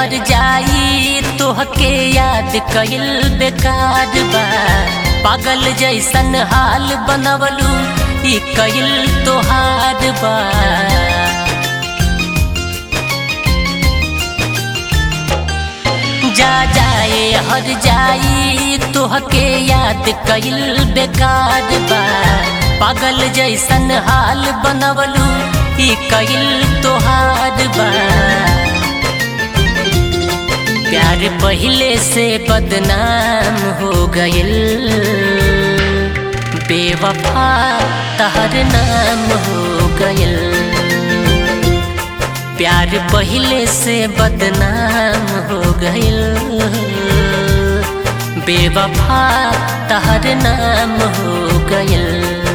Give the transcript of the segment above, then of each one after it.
हर जाई तोहके याद कइल बेकार बा पागल जैसन हाल बनवलू ई कइल तोहार बा जा जाए हर जाई तोहके याद कइल बेकार बा पागल जैसन हाल बनवलू ई कइल तोहार बा प्यार पहले से बदनाम हो गइल बेवफा तहर नाम हो गइल प्यार पहले से बदनाम हो गइल बेवफा तहर नाम हो गइल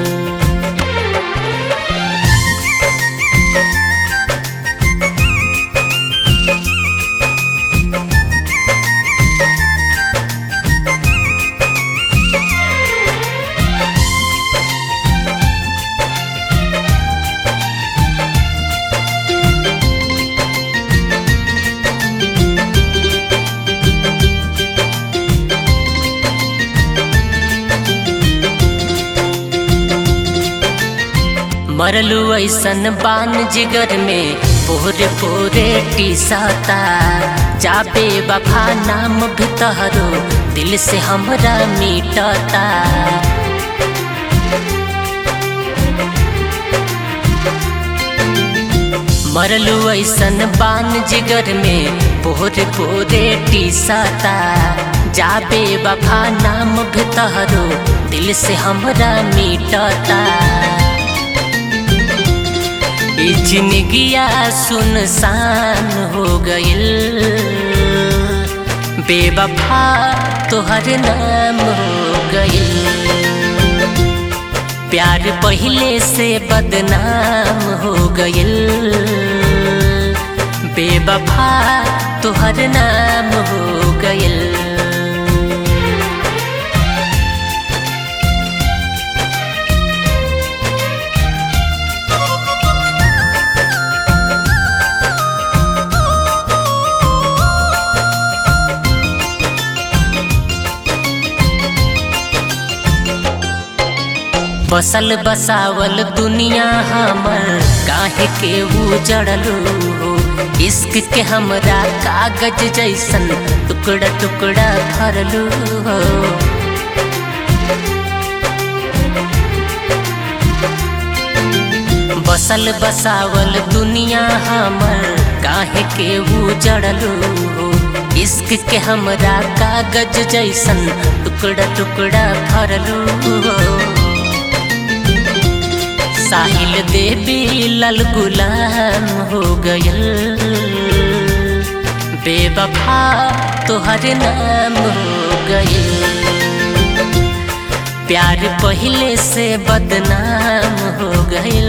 मरलू ऐसन बान जिगर में पोरे पोरे टीसाता जाबे बफा नाम भी तहरो दिल से हमरा मिटता मरलू ऐसन बान जिगर में पोरे पोरे टीसाता जाबे बफा नाम भी तहरो दिल से हमरा मिटता जिंदगिया सुनसान हो गइल बेवफा तोहर नाम हो गइल प्यार पहले से बदनाम हो गइल बेवफा तोहर नाम हो गइल बसल बसावल दुनिया हमर काहे के उजड़लू हो इश्क के हमरा कागज जैसन टुकड़ा टुकड़ा भरलू हो बसल बसावल दुनिया हमर काहे के उजड़लू हो इश्क के हमरा कागज जैसन टुकड़ा टुकड़ा भरलू हो साहिल देवी लल गुलाम हो गयल बेवफा तोहर नाम हो गयल प्यार पहले से बदनाम हो गयल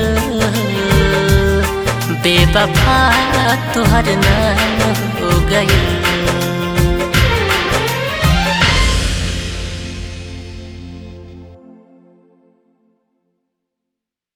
बेवफा तोहर नाम हो गयल